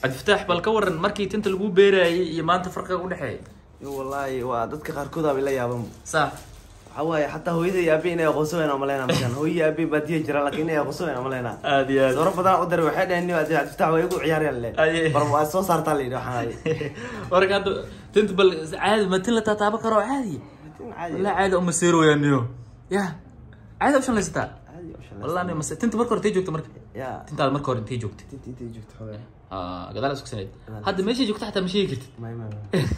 cabdifataax bal ka waran markii tinta lagu beerayay iyo maanta farqiga u dhexeeya Yo, wallaahi waa dadka qaarkood aa la yaaban saa waxaa waaye xataa hooyada iyo aabe inay aqoonsan wayna maleyna markaan hooyo iyo aabe baadiya jiraan laakiin inay aqoonsan wayna maleyna aad iyo aad dooro badan u daray waxay dhaheen nin adi cabdifatax waa igu ciyaarayaan le Aye. bar waa soo saartaa la yidhi waxaan warka hadda tinta bal caadi ma tin la taataaba karo caadi caadi walaa caadi uma seeroyaaniyo ya caadi u shanlaysataa caadi u shalay wallah ni mase tinta marka hore intay joogta marka ya tintaada marka hore intay joogtay inta intay joogto xogaa Ah, gadaal isku saneyd hadda meeshay joogta xataa ma sheegi kartid may may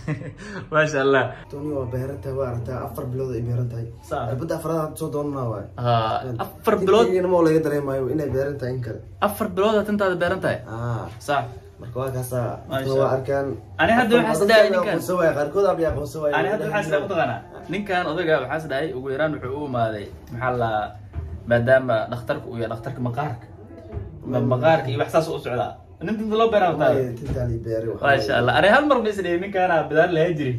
maasha allah toni waa beeran tahay waa aragtaa afar bilood ay beeran tahay Saa. cirbada afraad hadda soo doonanaa waaye Ah, afar bilood ma laga dareemayo inay beeran tahay in kale afar bilood aad tintaada beeran tahay ah sax marka waa kaasaa Masha dadka waa Allah. arkaan Ani hadda waxaa Dadka isdhahay way ninkan. aqoonsan waaye qaarkood aa aqoonsan waaye ani hadda waxaa isdhahay mataqaanaa ninkan odayga waxaa isdhahay ugu yaraan wuxuu u imaaday maxaa la maadaama dhakhtarka uu yahay dhakhtarka maqaarka Ma- maqaarka iyo wax saas u socdaa nin tinta loo beeraa wataa Waaye, tintaani beeri waxaa maasha allah ani hal mar ma isdhahay ninkaana bidaar lahaa jiri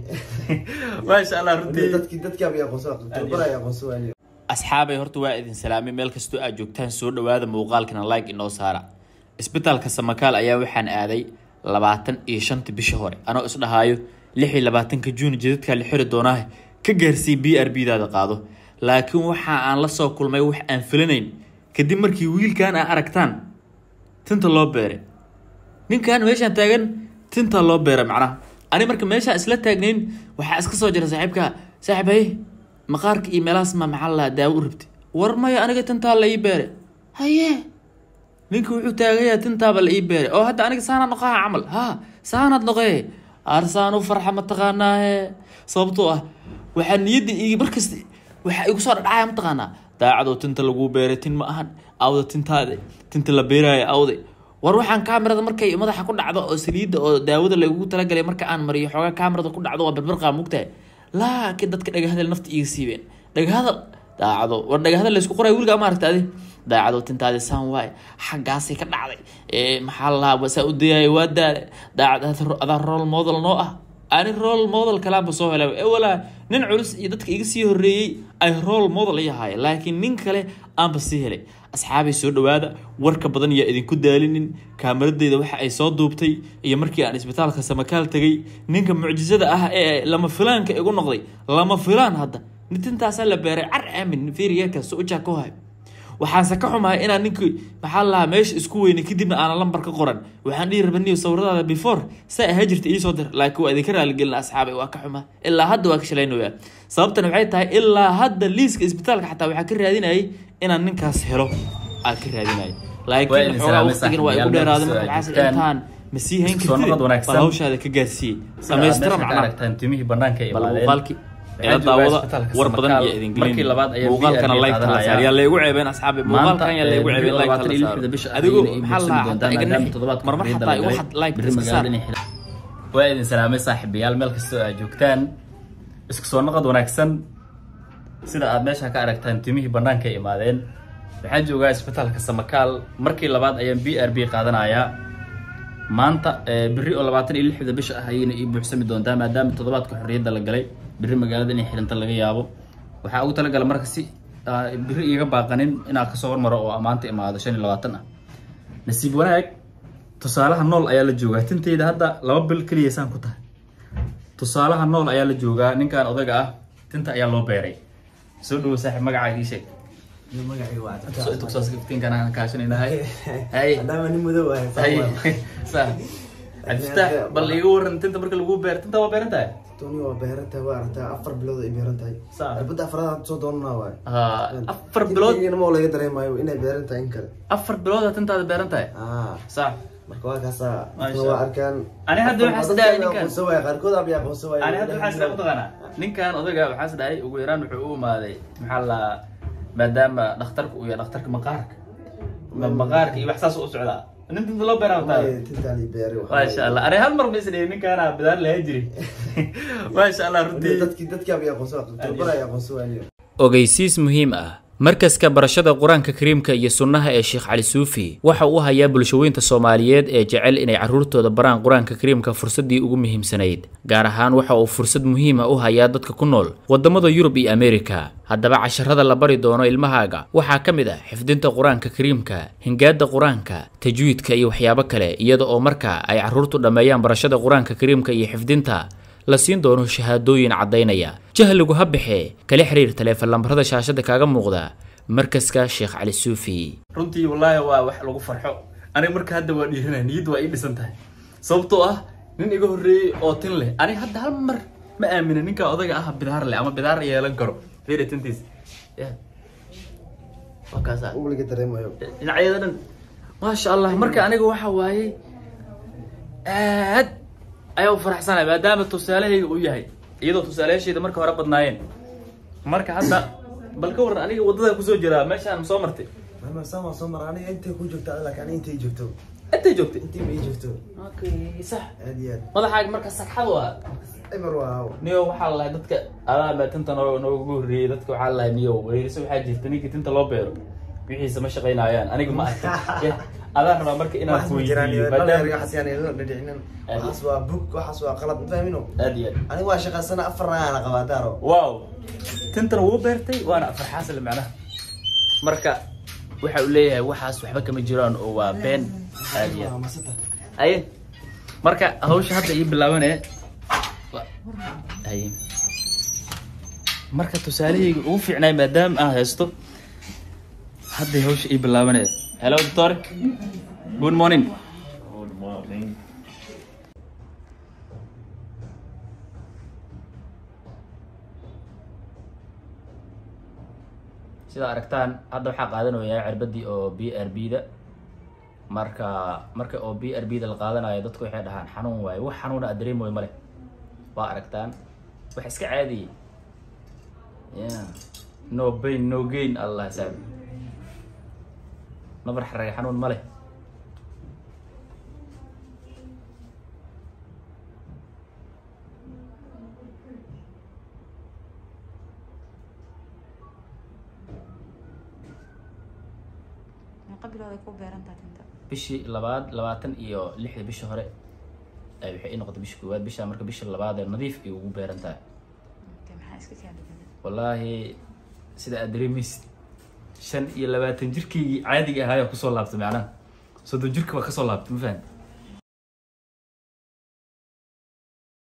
maasha allah waaye. runtii dadkii dadkii aa aqoonsan waaye tababar ay aqoonsan waaye asxaabay horta waa idin salaamay meel kastoo aad joogtaan soo dhawaada muuqaalkana like inoo saara isbitaalka samakaal ayaa waxaan aaday labaatan iyo shanta bisha hore anoo isdhahaayo lix iyo labaatanka juun jidadkaa la xiri doonaa ka gaarsii b r b daada qaado laakiin waxa aan la soo kulmay wax aan filanayn kadib markii wiilkan aa aragtaan tinta loo beeray ninkan meeshaan taagan tinta loo beeray macnaha ani marka meeshaan isla taagnayn waxaa iska soo jira saaxiibka saaxiib haye maqaarka iyo meelahaas ma maxaa la daawo u rabtay war maya aniga tintaa la ii beeray haye ninka wuxuu taagayaa tintaaba la ii beeray oo hadda aniga saanaad noqaha camal ha saanaad noqee arsaan u farxa mataqaanaahe sababtoo ah waxaa niyadda igi markasta waxaa igu soo dhadhacaya mataqaanaa daacadoo tinta laguu beeray tin ma ahan awda tintaade tinta la beeraayo awde war waxaan kaamirada markay madaxa ku dhacdo oo saliidda oo daawada lagugu talagalay marka aan mariyo xoogaa kaamirada ku dhacdo waa barbarqaa mugtahay laakiin dadka dhagahadal nafta iga siibeen dhagahadal daacado war dhagahadal laysku qoray wiligaa ma aragta adi daacado tintaadi saan waaye xaggaasay ka dhacday ee maxaa la lahaa wasaa u dayaayo waa daale daacad adaa role model noo ah ani role model kalaanba soo helay ee walaa nin culus iyo dadka iga sii horreeyey ay role model i ahaayeen laakiin nin kale aanba sii helay asxaabay soo dhawaada warka badan yaa idinku daalinin kaamaradeyda waxa ay soo duubtay iyo markii aan isbitaalka samakaal tegay ninka mucjisada ah ee lama filaanka igu noqday lama filaan hadda nitintaasaa la beeray car aamin fiiriyeerka soujaa ku hay waxaanse ka xumahay inaan ninkii maxaa la lahaa meesha isku weynay kadibna aanan lambar ka qoran waxaan dhihi rabaniyo sawiradaada before saa ahaa jirta iisoo dir laakiin waa idinka raaligelina asxaabay waa ka xumaa ilaa hadda waa ka shalaynoyaa sababtan waxay tahay ilaa hadda liiska isbitaalka xataa waxaa ka raadinayay inaan ninkaas helo aa ka raadinayay laakiin xoogaa waqtigan waa igu dheeraaday marka waxaas intaan ma sii hayn Soo noqod kartid wanaagsan. bal hawshaada ka gaarsiiyey samaystira macnaha aragtaan timihii banaanka ay bal imaadeen. muuqaalkii Waxaa ila joogaa daawada isbitaalka war badan Samakaal. iyo idin Markii labaad ayaa muuqaalkana VRB like kala qaadanaya. saar yaa laygu ceebeen asxaabi maanta muuqaalkan yaa laygu eh, ceebeen like labaatan kala iyo saar lixda bisha adigu ayayna ii maxaa la buuxsami lahaa doontaa hataa iga maadaama nixi toddobaadka marmar xorriyadda xataa la igu galay. xad like Berri iska saar magaalada inay xidhan. waa idin salaamay saaxiibayaal meel kastoo aad joogtaan isku soo noqod wanaagsan sida aad meesha ka aragtaan timihii banaanka ay imaadeen waxaan joogaa isbitaalka samakaal markii labaad ayaan b r b qaadanayaa maanta eh, berri oo labaatan iyo lixda bisha ah ayayna ii buuxsami doontaa maadaama toddobaadka xorriyadda la galay berri magaalada inay xidhanta laga yaabo waxaa ugu talagala marka si ah, berri iiga baaqanin inaan kasoo hormaro oo maanta imaado shan iyo labaatan ah nasiib wanaag tusaalaha nool ayaa la joogaa tinteyda hadda laba bil keliya saan ku tahay tusaalaha nool ayaa la joogaa ninkan odayga ah tinta ayaa loo beeray soo dhawo saaxiib magacaaga ii sheeg Iyo magacayga waa soo inta kusoo siftiinkan aan kaashanaynahay hay maadaama nin madow ah hay saa cabdifataax bal iiga waran tinta marka lagu beer tinta waa beeran tahay toni waa beeran tahay waa aragtaa afar bilood ay beeran tahay Saa. cirbada afraad hadda soo doonanaa waaye Ah, afar bilood ma laga dareemayo inay beeran tahay in kale afar bilood aad tintaada beeran tahay ah sax marka waa kaasaa Masha dadka waa arkaan Ani hadda waxaa Dadka isdhahay way ninkan. aqoonsan waaye qaarkood aa aqoonsan waaye ani hadda waxaa isdhahay mataqaanaa ninkan odayga waxaa isdhahay ugu yaraan wuxuu u imaaday maxaa la maadaama dhakhtarka uu yahay dhakhtarka maqaarka Ma- maqaarka iyo wax saas u socdaa nin tinta loo beeraa wataa Waaye, tintaani beeri waxaa maasha allah ani hal mar ma isdhahay ninkaana bidaar lahaa jiri maasha allah waaye. runtii dadkii dadkii aa aqoonsan waaye tababar ay aqoonsan waaye ogeysiis muhiim ah markaska barashada qur-aanka kariimka iyo sunnaha ee sheekh cali suufi waxa uu hayaa bulshaweynta soomaaliyeed ee jecel inay carruurtooda baraan qur-aanka kariimka fursaddii ugu muhiimsanayd gaar ahaan waxa uu fursad muhiima u hayaa dadka ku nool waddamada yurub iyo ameerika haddaba casharada la bari doono ilmahaaga waxaa ka mid ah xifdinta qur-aanka kariimka hingaada qur-aanka tajwiidka iyo waxyaabo kale iyada oo marka ay carruurtu dhammeeyaan barashada qur-aanka kariimka iyo xifdinta la siin doono shahaadooyin caddaynaya jahligu ha baxee kala xiriir taleefan lambarada shaashada kaaga muuqda markaska sheekh cali suufi runtii wallaahi waa wax lagu farxo aniga marka hadda waa dhiiranaya niyadda waa ii dhisan tahay sababtoo ah nin iga horreeyey oo tin leh aniga hadda hal mar ma aamina ninka odayga ah bidaar leh ama bidaar yeelan karo fiiri tintiis Ya. waa kaasa weliga dareemayo dhinacyada dhan maasha allah marka aniga waxa waaye aad ayaa u faraxsanay maadaama tusaalahayga uu yahay iyadoo tusaalayaashayda marka hore badnaayeen marka hadda bal ka waran aniga waddadaa kusoo jiraa meeshaan ma soo martay mama sama soo mara aniga intay ku joogta laakiin aniga intay joogto intay joogtay intii ma ii joogto okay sax aad iyo aad madaxaaga marka sagxad waa emer waa niyo waxaa la lahay dadka adaa baa tinta noo noogu horreeyey dadka waxaa la lahay niyo weerisa waxaa jirta ninkii tinta loo beero wixiisa ma shaqaynayaan aniga ma arkin adaa rabaa marka inaan waxaas ma jiraan kuweydiiyo dhalinyarga maadaama xasiyaan ila dhadhicinin waxaas waa bug waxaas waa qalad ma fahmino aad iyo aad aniga waa shaqaysana afar naagaana qabaa daaro wow tintan wuu beertay waana afar xaasile macnaha marka waxa uu leeyahay waxaas waxba kama jiraan oo waa been aad iyo aad masata aye marka hawsha hadda ii bilaabanee aye marka tusaalahayga ugu fiicnaay maadaama aan haysto hadday hawsha ii bilaabanee hello doctor good morning sida aragtaan hadda waxaa qaadanayaa cirbadii oo b r b da marka marka oo b r b da la qaadanayo dadku waxay dhahaan xanuun waaye wax xanuuna aad dareemoy male waa aragtaan wax iska caadiyey yeah no pain no gain allah saabi nabar xarage xanuun male meeqa bilood ay ku beerantahay tinta bishii labaad labaatan iyo lixda bisha hore ay waxay ii noqotay bisha koowaad bisha marka bisha labaad ee nadiif ay ugu beeran tahay Okay, maxaa iska kaadhigada wallaahi sida aad dareemaysid shan iyo labaatan jirkaygii caadiga ahaayaa kusoo laabtay macnaha soddon jirka waa kasoo laabtay ma fahan